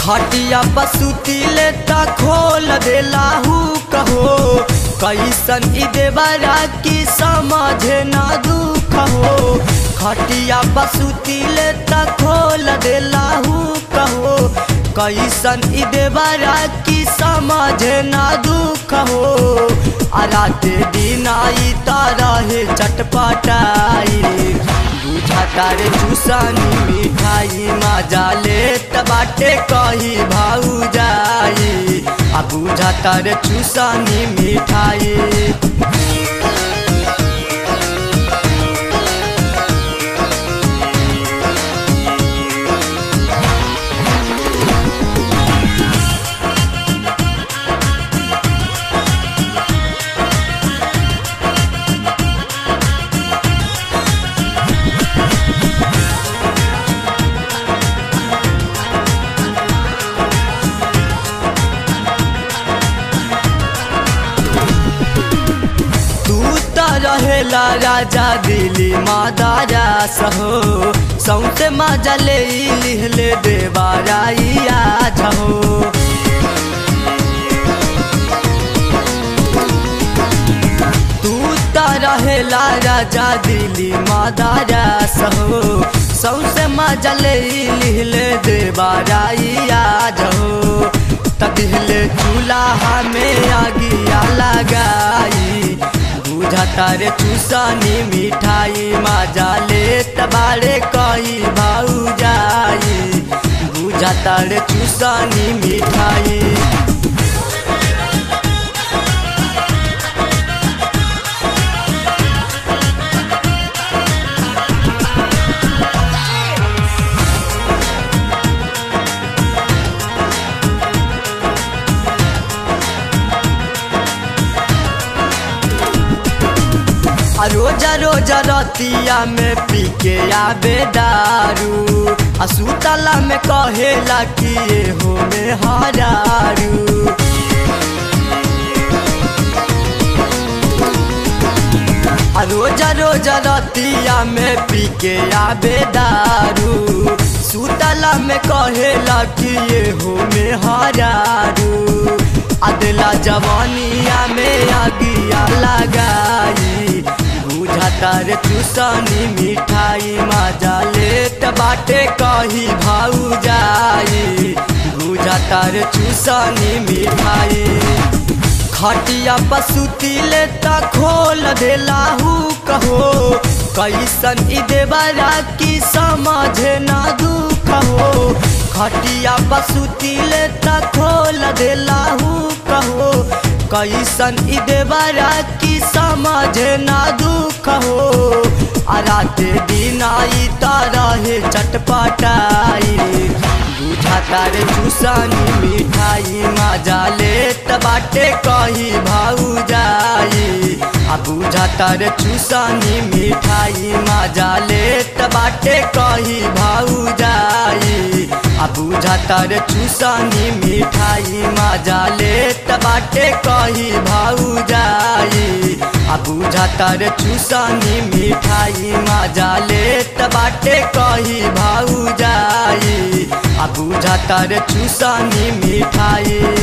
खटिया पसुती ले ता खोल देला हु कहो कैसन ई देवरा की समझे ना दुख हो खटिया पसुती ले ता खोल देला हु कहो कैसन ई देवरा की समझे ना दुख हो आ राते दिन आई तारा हे चटपटाई बुझा तारे चूसनी मिठाई मजा ले बाटे कही भाऊ जाई आ बुझा तारे चूसनी मिठाई तू त रहेला राजा दिली मादारा सहो सौसे मजा ले लिहले देवाराइया झहो तू त रहेला राजा दिली मादारा सहो सौसे मजा ले लिहले देवाराइया झहो तदिहले चूल्हा में आगिया लगाई बुझा तारे चूसनी मिठाई मजा ले तबारे कही भाऊ जाई बुझा तारे चूसनी मिठाई आ रोजा रोजा रतिया में पी के आबे दारू आ सुतला में कहेला कि ये हो में हरारू आ रोजा रोजा रतिया में पी के आबे दारू सुतला में कहेला कि ये हो में हरारू अदला जवानिया में आगिया लगाई बुझा तारे चूसनी मिठाई मजा लेत बाटे कही भाऊ जाई बुझा तारे चूसनी मिठाई खटिया पसुती ले ता खोल देला हु कहो कैसन ई देवरा की समझे ना दुख हो खटिया पसुती ले ता खोल देला हु कहो कैसन ई देवरा की समझे ना दुख हो आ राते दिन आई तारा हे चटपटाई बुझा तारे चूसनी मिठाई मजा ले बाटे कही भाऊ जाई आ बुझा तारे चूसनी मिठाई मजा ले बाटे कही भाऊ जाई आ बुझा तारे चूसनी मिठाई मजा ले बाटे कही भाऊ जाई आ बुझा तारे चूसनी मिठाई मजा ले बाटे कही भाऊ जाई आ बुझा तारे चूसनी मिठाई